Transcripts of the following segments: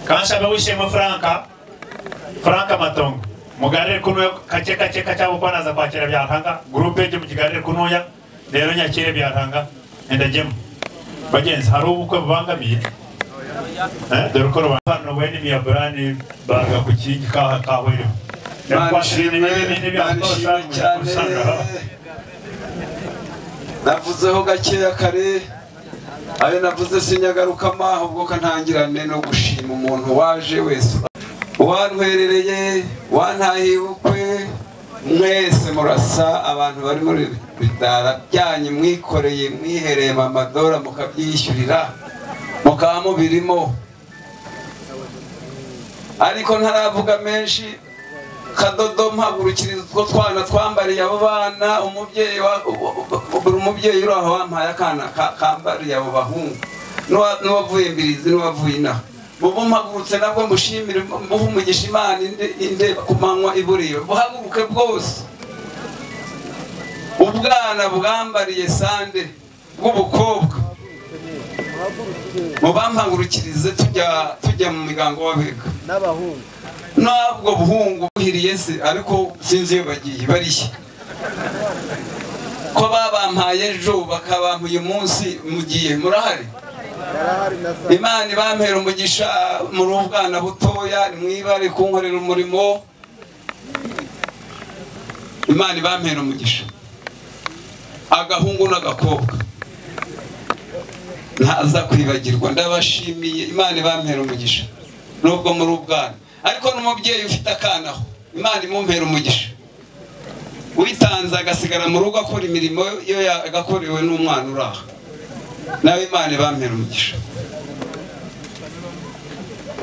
kansaba wishemo franka franka matongo mugarire kunuya kake kake kacyabo kwanaza kwakira byarhanga gurupe ejye mukigarire kunuya rero nyakire byarhanga endajyemo bagenzi hari ubukwe bubangamiye dore uko rubangamiye wene imiyaburani baga ku kingi kaha kahwerimo banishimye cyane navuzeho gakeya kare ayo navuze sinyagarukamo ahubwo ko ntangirane no gushima umuntu waje wese uwantwerereye wantahiye ubukwe mwese murasa abantu bari muri bidara byanyu mwikoreye mwihereye amadora mukabyishyurira mukaba mubirimo ariko ntaravuga menshi kadodo mpagurukiriza utwo twana twambariye abo bana umubyeyi buri mubyeyi uri aho wampaye akana kambariye abo bahungu n'uwavuye mbirizi n'uwavuye inaha mubu mpagurutse nabwo mushimire muhe umugisha imana inde ku manywa iburiwe buhaguruke bwose ubwana bwambariye sande bw'ubukobwa mubampagurukirize tujya tujya mu muryango w'abega n'abahungu ntabwo buhungu buhiriye se ariko sinzi iyo bagiye barishya ko babampaye ejo bakabampa uyu munsi mugiye murahari barahari na za imana ibampera umugisha muri ubwana butoya mwibare kunkorera umurimo imana ibampera umugisha agahungu n'agakobwa ntaza kwibagirwa ndabashimiye imana ibampera umugisha nubwo muri ubwana ariko n'umubyeyi ufite akana aho imana imumpera umugisha witanze agasigara mu rugo akora imirimo yo yagakorewe n'umwana uri aha nawe imana ibampera umugisha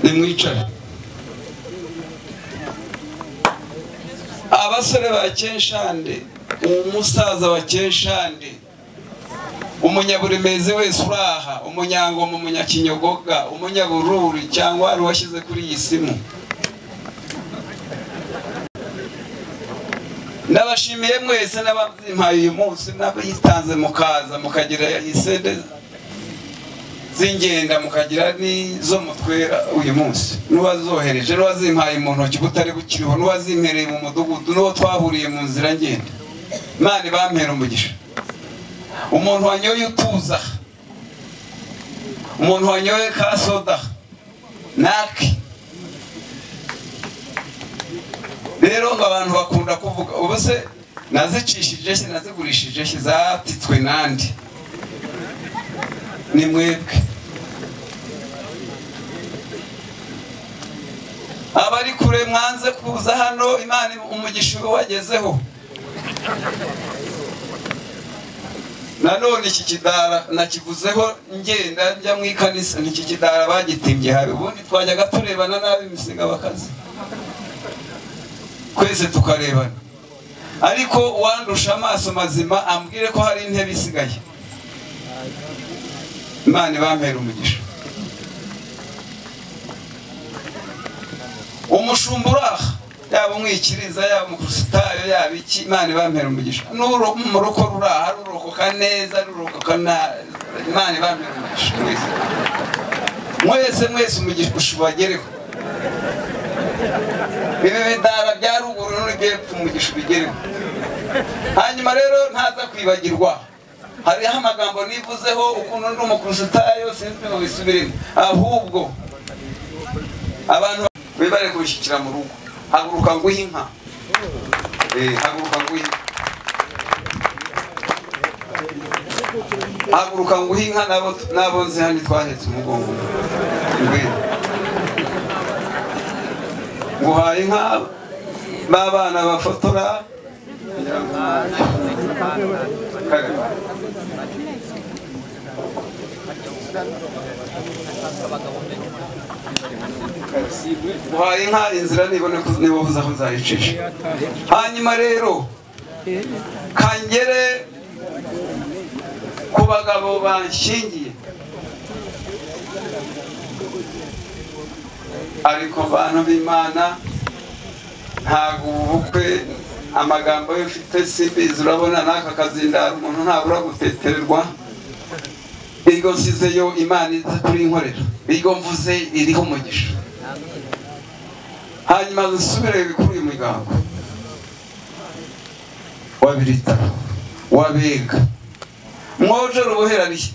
nimwicare abasore ba kenshande umusaza wa kenshande umunyaburemezi wese uraha umunyangoma umunyakinyogoga umunyabururi cyangwa wari washyize kuri iyi simu ndabashimiye mwese n'abazimpaye uyu munsi n'abitanze mukaza mukagira isede z'ingenda mukagira n'izo mutwera uyu munsi n'uwazohereje n'uwazimpaye mu ntoki butari bukiriho n'uwazimpereye mu mudugudu n'uwo twahuriye mu nzira ngenda imana ibampera umugisha umuntu wanyoye utuza umuntu wanyoye ka soda nake rero ngo abantu bakunda kuvuga ubu se nazicishije she nazigurishije she zatitswe nandi ni mwebwe abari kure mwanze kuza hano imana umugisha wagezeho nanone iki kidara nakivuzeho ngenda njya mu ikanisa n'iki kidara bagitimbye hari ubundi twajyaga turebana nabi imisinga bakazi twese tukarebana ariko uwandusha amaso mazima ambwire ko hari intebe isigaye imana ibampera umugisha umushumba uri aha yaba umwikiriza yaba umukusitayo yaba iki imana ibampera umugisha mu rugo ruri aha rurokoka neza rurokoka nabi imana ibampera umugisha mwese mwese mwese umugisha ushubagereho ibi bidara bya ruguru n'urugepfo umugisha ubigereho hanyuma rero ntaza kwibagirwa hariho amagambo nivuzeho ukuntu ndi umukusitayo sinzi ngo bisubiremo ahubwo abantu bibare kubishyikira mu rugo haguruka nguhe inka haguruka nguhe inka haguruka nguhe inka nabo nzi hano twahetse umugongo ngwino nguhaye inka b'abana bafotora uhaye inka inzira nibona ko niba uvuze aho nzayicisha hanyuma rero kangere ku bagabo banshingiye ariko bantu b'imana ntabwo ubukwe amagambo yo ufite simbizi urabona n'aka kazindara umuntu ntabura gutetererwa iryo nsizeyo imana iza kurinkorera iryo mvuze iriho umugisha hanyuma zisubire kuri uyu muryango wabiritaho wabega mwojoro uboherariye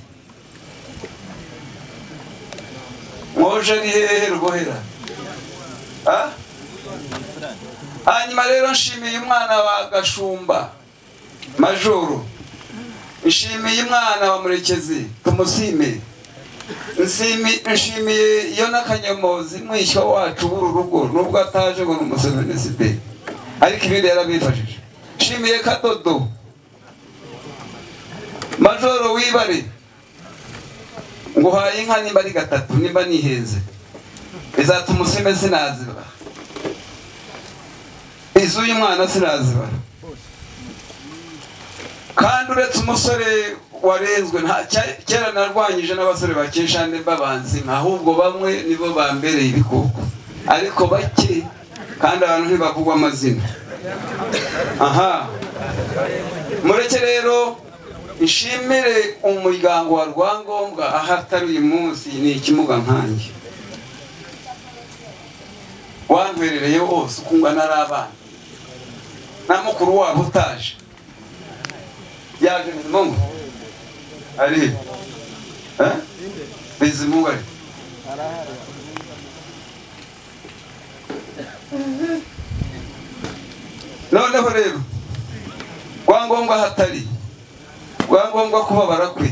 mwoje ari hehe rubohera Ah? hanyuma rero nshimiye umwana wa gashumba majoro nshimiye umwana wa murekezi tumusime Nsimi- nshimiye iyo n'akanyomozi mwishywa wacu w'uru rugo nubwo ataje ngo ni umuseveniside ariko ibindi yarabifashije nshimiye kadodo majoro wibare ngo uhaye inka nimba ari gatatu nimba nihenze izatuma usime sinazibara iz'uyu mwana sinazibara kandi uretse umusore warenzwe nta cya- kera narwanyije n'abasore bakeshande babanzima ahubwo bamwe nibo bambereye ibikoko ariko bake kandi abantu ntibavugwa amazina aha mureke rero nshimire umuryango wa rwangombwa aho atari uyu munsi ni ikimuga nkanjye wantwerereye wose uko ungana ari abana na mukuru wabo utaje yaje bizimungu ari Eh? bizimungu ari noneho rero rwangombwa hatari rwangombwa kubabara kwe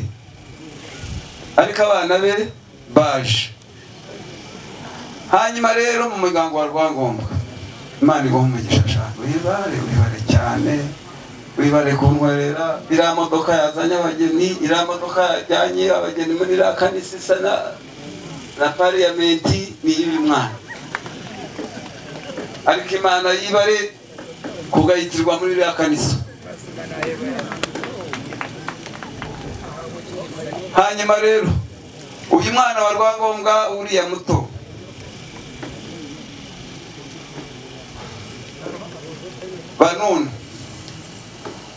ariko abana be baje hanyuma rero mu muryango wa rwangombwa imana iguha umugisha ashaka wibare wibare cyane wibare kunkorera iriya modoka yazanye abageni iriya modoka yajyanye abageni muri iriya kanisa isa na na pariyamenti ni iy'uyu mwana ariko imana yibare kugayitirwa muri iriya kanisa hanyuma rero uyu mwana wa rwangombwa uriya muto banunu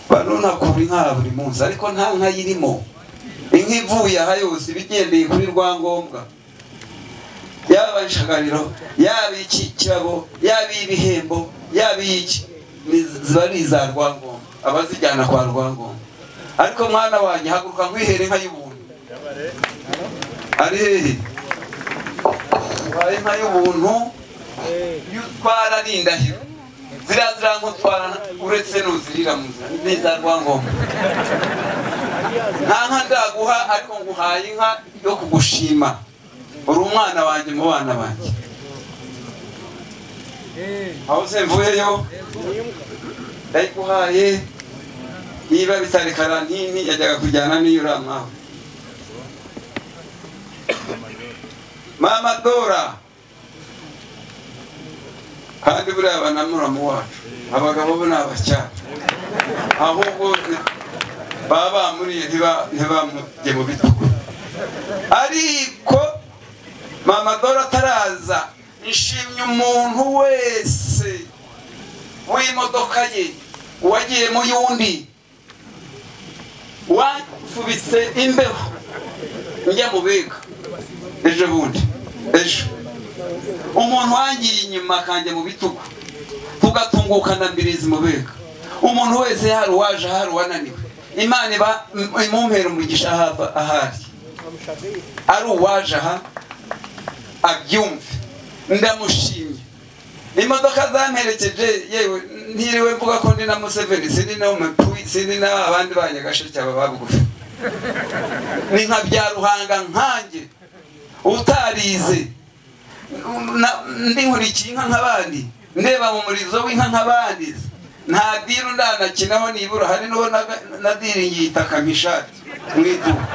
banunakura inka buri munsi ariko nta nka yirimo inka ivuye aha yose ibigendeye kuri rwangombwa yaba inshagariro yaba iki kirabo yaba ibihembo yaba iki ni- ziba ari iza rwangombwa abazijyana kwa rwangombwa ariko mwana wanjye haguruka nkwihere inka y'ubuntu ari hehe Ubaye inka y'ubuntu iyo utwara ni indahiro ziriya zirangutwara uretse n'uzirira mu nzira neza rwangombwa nta nka ndaguha ariko nguhaye inka yo kugushima uri umwana wanjye mu bana banjye aho se mvuyeyo ndayiguhaye niba bitari karantini yajyaga kujyana n'iyo uriya mwawe mama dora kandi buriya banamuramu wacu abagabo bo ni abacyara ahubwo ni- baba bamuriye ntiba- ntibamujye mu bitugu ariko mama dore ataraza nshimye umuntu wese w'imodoka ye uwagiye mu y'undi wafubitse imbeho njya mu biga ejo bundi ejo umuntu wangiye inyuma akanjya mu bitugu tugatungukana mbirizi mu bega umuntu wese hari uwaje hari uwananiwe imana iba im- imumpera umugisha ahava ahari ari uwaje aha abyumve ndamushimye imodoka zamperekeje yewe ntiriwe mvuga ko ndi na museveni sindi na umutuyi sindi na abandi ba nyagasheke aba babugufi ni nka bya ruhanga nkanjye utarize na- ndi nkurikiye inka nk'abandi ndeba mu murizo w'inka nk'abandi nta diru ndanakinaho nibura hari n'uwo naga- nadiringiye itaka nk'ishati mu iduka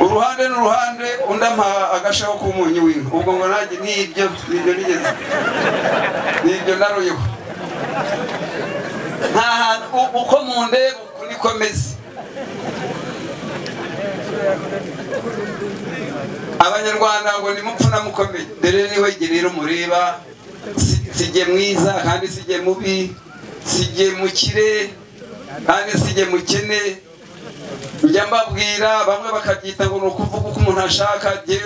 uruhande n'uruhande undi ampaha agashaho k'umunyu w'inka ubwo ngo nanjye nibyo nibyo nigeze nibyo naruyeho nta hantu u- uko mu ndeba uko niko meze abanyarwanda ngo nimupfu namukomeye dore niwe jye rero mureba si- sijye mwiza kandi sijye mubi sijye mukire kandi sijye mukene njya mbabwira bamwe bakabyita ngo ni ukuvuga uko umuntu ashaka jye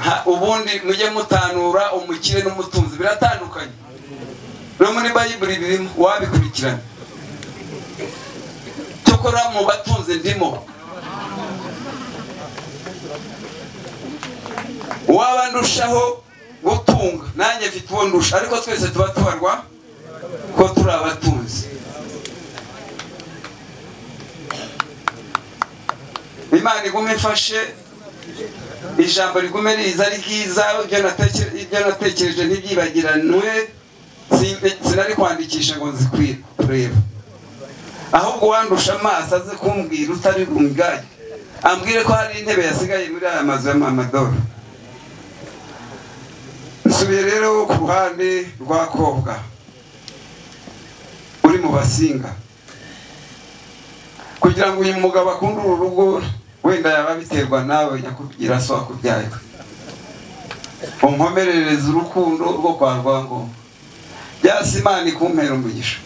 Ha- ubundi mujye mutanura umukire n'umutunzi biratandukanye no muri bayibuli birimo wabikurikirana cyokora mu batunzi ndimo waba ndushaho gutunga nanjye mfite uwo ndusha ariko twese tuba tubarwa ko turi abatunzi imana igume ifashe ijambo rigume riza ari ryiza ibyo nateke- ibyo natekereje ntibyibagiranwe Sin- sinari kwandikisha ngo nzi kwi- kureba ahubwo uwandusha amaso aze kumbwira utari bungage ambwire ko hari intebe yasigaye muri aya mazu y'amamadoro nsubiye rero ku ruhande rwa kobwa uri mu basinga kugira ngo uyu mugabo akunde uru rugo wenda yaba biterwa nawe nyakubwira so wakubyaye unkomerereze urukundo rwo kwa rwangombwa byasi imana ikumpera umugisha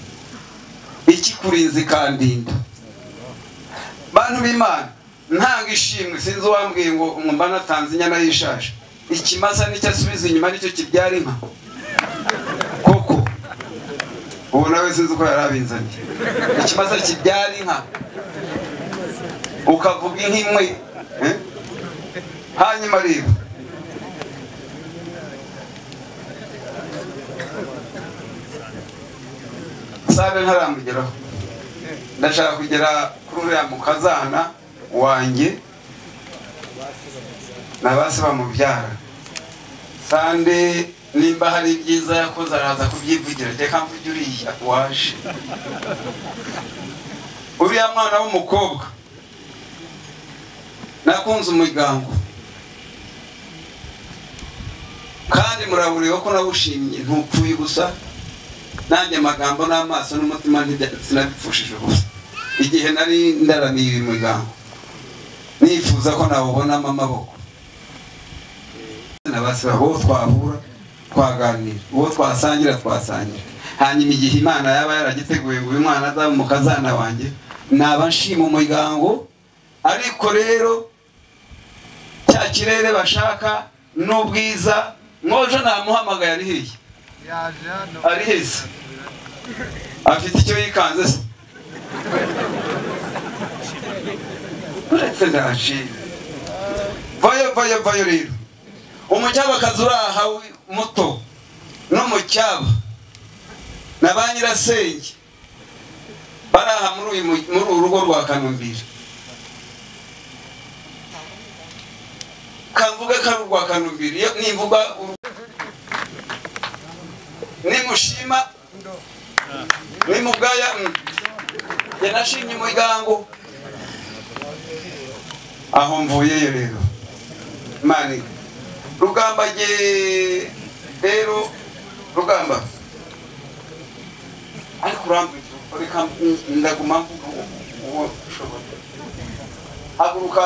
ikikurinze ikandinda bantu b'imana ntanga ishimwe sinzi uwambwiye ngo mwumva natanze inyana y'ishashi ikimasa nicyo asubiza inyuma nicyo kibyara inka koko ubu nawe sinzi uko yari abinzaniye ikimasa kibyara inka ukavuga inka imwe eh? hanyuma rero sabe ntaramugeraho ndashaka kugera kuri uriya mukazana wanjye na ba se bamubyara sande nimba hari ibyiza yakoze araza kubyivugira reka mvuge uriya waje uriya mwana w'umukobwa nakunze umuryango kandi muraburiwe ko nawushimye ntupfuye gusa nanjye amagambo n'amaso n'umutima ntibya- sinabipfushije ubusa igihe nari ndaramiye uyu muryango nifuza ko nawubonamo amaboko na basi uwo twahura twaganira uwo twasangira twasangira hanyuma igihe imana yaba yaragiteguye ngo uyu mwana azaba umukazana wanjye naba nshima umuryango ariko rero cya kirere bashaka n'ubwiza mwojo namuhamagaye ari hirya yaje hano ari heza afite icyo yikanze se uretse ndaje vayo vayo vayo rero umucyabakazi uri aha wi- muto n'umucyaba na ba nyirasenge bari aha muri uyu mu- muri uru rugo rwa kanumbiri kamvuge ko ari urwa kanumbiri iyo nimvuga uru nimushima nimubwaya jye nashimye umuryango aho mvuyeyo rero mani rugamba jye rero rugamba ariko urambwira reka ndaguma mvuga uwo ushobora haguruka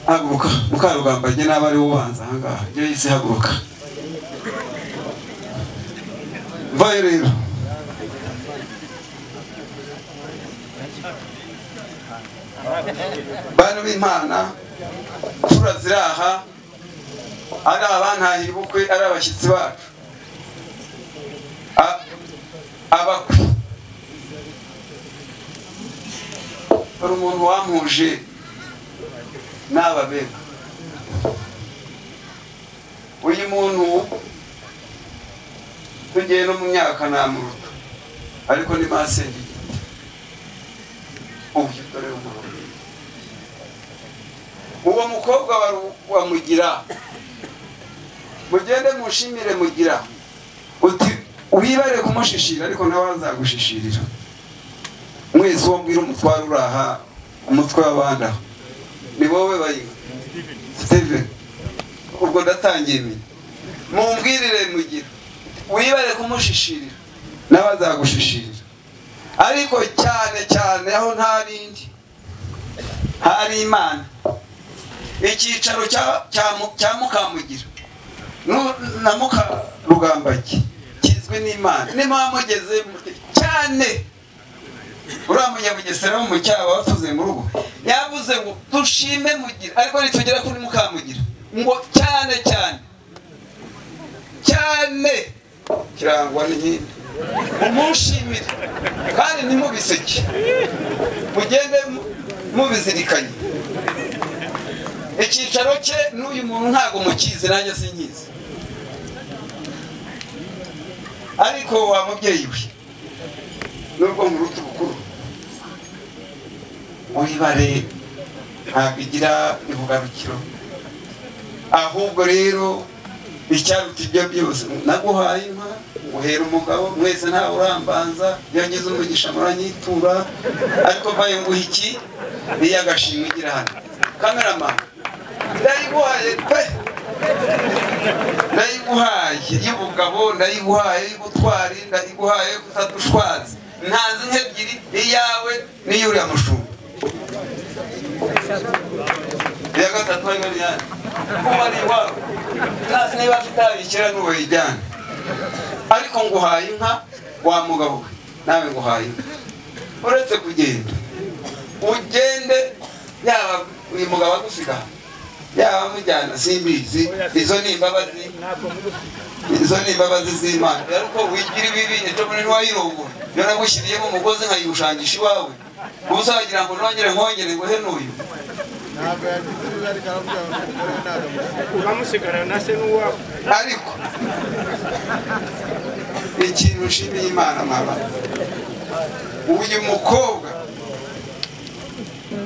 haguruka mukarugamba jye naba ari wo ubanza ahangaha jye yise haguruka vayo rero bantu b'imana tura ziraha ari abantahira ubukwe ari abashyitsi bacu A- abakwe hari umuntu wampuje n'ababega uyu muntu tugiye no mu myaka namuruta ariko ni masenge igiti ubu dore umuntu uwo mukobwa wa Ru- wa mugira mugende mushimire mugira uti wibare kumushishira ariko nawe azagushishirira mwese uwo mbwira umutware uraha umutwe w'abandi aho ni wowe bayiba steven ubwo ndatangiye menya mumbwirire mugira wibare kumushishirira nawe azagushishirira ariko cyane cyane aho nta rindi hari imana icyicaro cya- cya Mu- cya mukamugira Nu- na mukarugambaki kizwi n'imana nimuba mugeze muti cyane uriya munyabugesera wo mu cyaba watuze mu rugo yavuze ngo dushime mugira ariko nitugera kuri mukamugira ngo cyane cyane cyane kirangwa n'inkindi umunshimire kandi ntimubiseke mugende mu- mubizirikanye icyicaro cye n'uyu muntu ntabwo mukizi nanjye sinkizi ariko wa mubyeyi we nubwo muruta ubukuru wibare ntabwo igira ibugarukiro ahubwo rero icyaruta ibyo byose naguhaye inka uhera umugabo mwese ntawe urambanza iyo ngize umugisha muranyitura ariko mbaye nguha iki niyo agashimwe igira hano kameramani ndayiguhaye pe ndayiguhaye y'ubugabo ndayiguhaye y'ubutwari ndayiguhaye yo gufata ushwazi ntazi nk'ebyiri iyawe n'iy'uriya mushumba iya gatatu harimo n'iyandi kuba ari iwawe ntazi niba kitayikira n'uwo yijyana ariko nguhaye inka wa mugabo we nawe nguhaye inka uretse kugenda ugende yaba uyu mugabo agusiga yaba amujyana simbizi izo ni imbabazi izo ni imbabazi z'imana rero uko wigira ibibi ejo bundi ntiwayirongora iyo nagushyiriyemo umugozi nkayirushangisha iwawe ubu uzagira ngo nongere nkongere ngo he n'uyu ntabwo yagize ibibazo ariko aravuga ngo umugore we ntabwo amusiga bamusigarana na se n'uwabo ariko ikintu nshimiye imana mama uyu mukobwa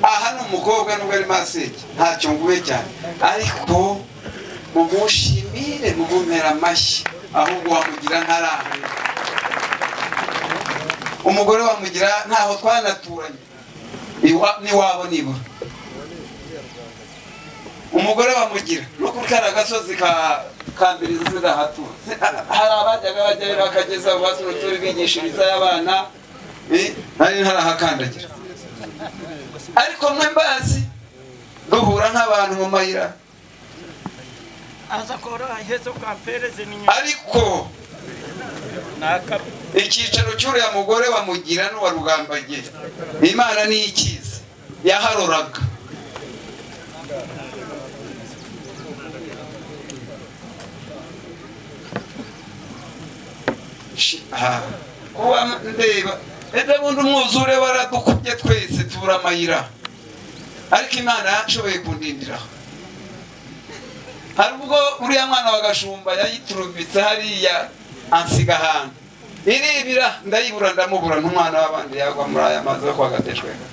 aha ni umukobwa nubwo ari masenge ntacyo nguye cyane ariko mumushimire mumumera amashyi ahubwo wamugira ntarahanga umugore wamugira ntaho twanaturanye iwa- n'iwabo nibura umugore wamugira no kuri kariya gasozi ka kambirizi zidahatura Zi- ha- hari abajyaga bajyayo bakageza ubaza urutura bigishiriza y'abana eh, nari ntarahakandagira ariko mwe mbazi duhura nk'abantu mu mayira aza kora ihezo kampereze ni ariko naka icyicaro cy'uriya mugore bamugira n'uwa rugambagiye imana niyo ikizi yaharoraga Shi- ah, kuba ndeba ejo bundi umwuzure waradukubye twese tubura amayira ariko imana yashoboye kundindiraho hari ubwo uriya mwana wa gashumba yayiturumbitse hariya ansiga ahantu iribira ndayibura ndamubura n'umwana w'abandi yagwa muri aya mazi yo kwa gateshwega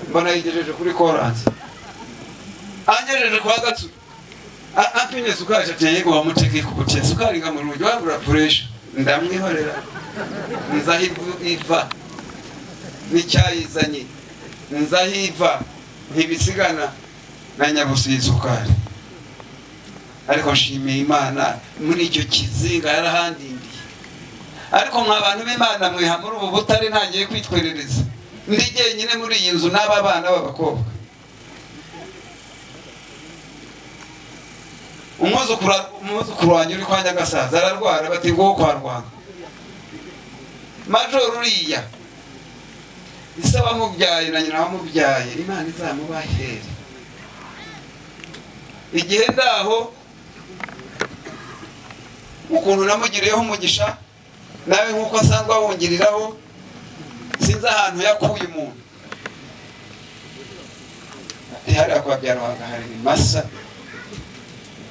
mbona yigejeje kuri koranse angejeje kwa gatsuru A- ampimye sukari ati yego wamutege kubutiye sukari nga mu rugi wabura puresha ndamwihorera nzaho ivu- iva n'icyayizanye nzaho iva ntibisigana na nyabusi y'isukari ariko nshimiye imana muri icyo kizinga yarahandindiye ariko mwa bantu b'imana mwiha muri ubu butare ntagiye kwitwerereza ndi jyenyine muri iyi nzu n'aba bana b'abakobwa umwuzukuru umwuzukuru wanjye uri kwa nyagasaza ararwara bati ngo kwa rwanda majoro uriya ise wamubyaye na nyina wamubyaye imana izamubahere igihe ndaho ukuntu namugiriyeho umugisha nawe nk'uko asanzwe awungiriraho sinzi ahantu yakuye umuntu ntihariya kwa byarwanga hari ibimasa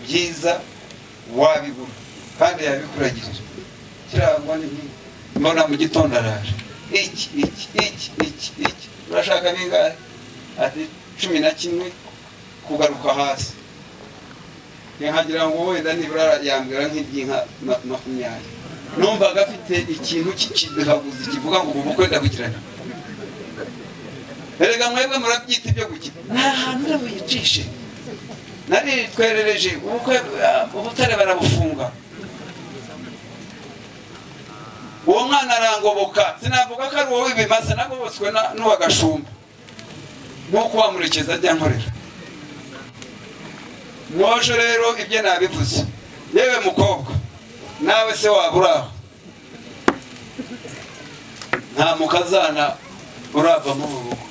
byiza wabigura kandi yabikuragirira kirangwa n'ibindi mbona mu gitondo araje iki iki iki iki iki urashaka bingahe ati cumi na kimwe kugaruka hasi nkagira ngo wenda nibura yambwira nk'iby'inka ma- makumyabiri numvaga afite ikintu kiduhaguzi kivuga ngo ubu bukwe ndabugirana erega mwebwe murabyita ibyo gukina nta hantu urabuyicishe nari twerereje ubukwe ah, ubutare barabufunga uwo mwana arangoboka sinavuga ko ari wowe ibimasa nagobotswe na- n'uwa gashumba nk'uko wamurekeza ajya nkorera mwojo rero ibyo nabivuze yewe mukobwa nawe se waba uri aho nta mukazana urava muri ubu bukwe